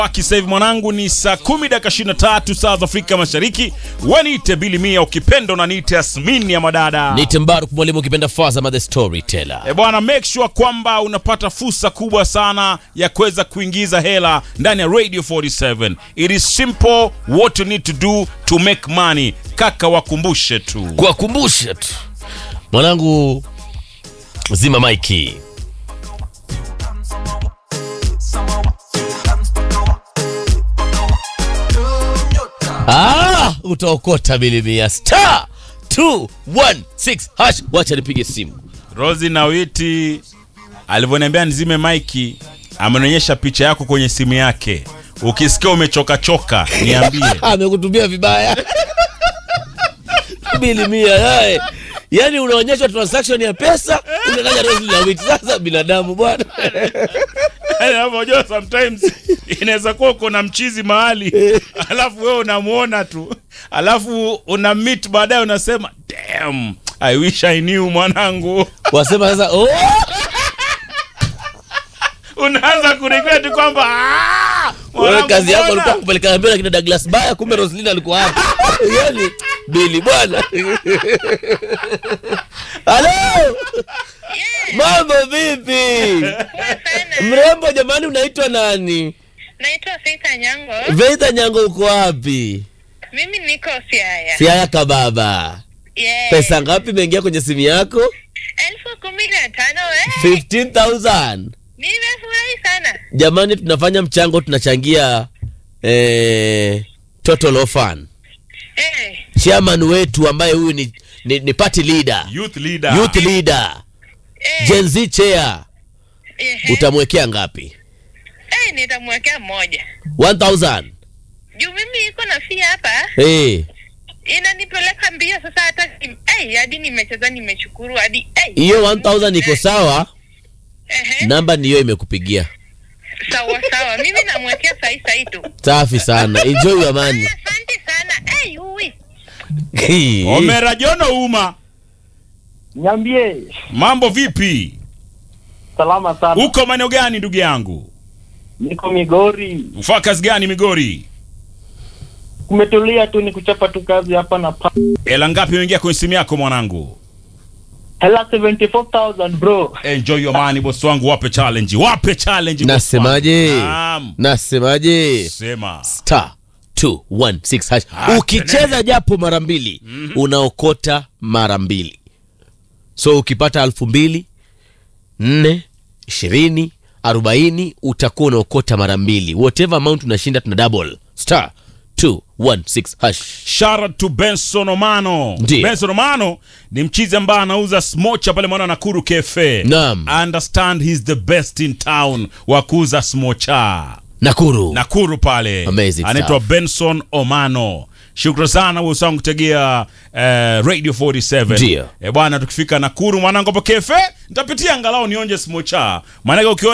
Sasa hivi mwanangu ni saa kumi dakika 23 saa za Afrika Mashariki. Wanite Bili Mia, ukipenda unaniite Asmini ya madada. Nite Mbaruk mwalimu ukipenda Fazama the storyteller. E bwana, make sure kwamba unapata fursa kubwa sana ya kuweza kuingiza hela ndani ya Radio 47. It is simple what you need to do to make money. Kaka, wakumbushe tu. Kuwakumbusha tu mwanangu, zima maiki. Ah, utaokota bilimia star 216 hash. Wacha nipige simu. Rosi Nawiti alivyoniambia nizime maiki, amenionyesha picha yako kwenye simu yake. Ukisikia umechoka choka, niambie. amekutumia vibaya bilimia yae yaani unaonyeshwa transaction ya pesa unataja Rose Lawiti. Sasa binadamu bwana Yaani unajua sometimes inaweza kuwa uko na mchizi mahali alafu wewe unamuona tu alafu una meet baadaye unasema damn I wish I knew mwanangu wasema sasa oh, unaanza kuregret kwamba "Ah, wewe mwanangu kazi yako mbona?" ulikuwa kupeleka mbele kina Douglas Baya, kumbe Roslina alikuwa hapa yani bili bwana halo mambo vipi mrembo jamani unaitwa nani Naitwa Faith Nyango. Veita Nyango uko wapi Mimi niko Siaya. siaya kababa Yeah. pesa ngapi imeingia kwenye simu yako elfu kumi na tano we. 15000 Nimefurahi sana. jamani tunafanya mchango tunachangia eh, total orphan Eh, chairman wetu ambaye huyu ni, ni, ni party leader youth leader youth leader eh, Gen Z chair ehe. utamwekea ngapi Eh, nitamwekea mmoja. 1000 Juu mimi iko na fia hapa eh inanipeleka mbio sasa hata eh, hadi nimecheza nimeshukuru hadi eh. hiyo 1000 iko sawa Ehe. namba niyo imekupigia Sawa sawa. Mimi namwekea sahi sahi tu. safi sana enjoy your money Asante sana. Eh, uwi. Omera Jono Uma Niambie, mambo vipi salama sana. uko maeneo gani ndugu yangu Niko Migori, ufaa kazi gani Migori kumetulia tu, ni kuchapa tu kazi hapa na pa. hela ngapi imeingia kwenye simu yako mwanangu Hela 74000 bro. enjoy your money boss wangu wape challenge wape challenge boss nasemaje wangu. Naam. nasemaje sema star 216 hash Ah, ukicheza japo mara mbili unaokota mara mbili so ukipata elfu mbili nne ishirini arobaini utakuwa unaokota mara mbili whatever amount unashinda tuna double star 216 hash Shout out to Benson Omano. Ndiyo. Benson Omano ni mchizi ambaye anauza smocha pale mwana Nakuru Cafe. Naam. I understand he's the best in town wa kuuza smocha. nakuru Nakuru pale. Amazing Anaitwa stuff. Benson Omano. Shukran sana wewe usangu kutegea eh, Radio 47. Ndiyo. Eh bwana tukifika Nakuru mwanangu hapo Cafe nitapitia angalau nionje smocha. Maana ukiona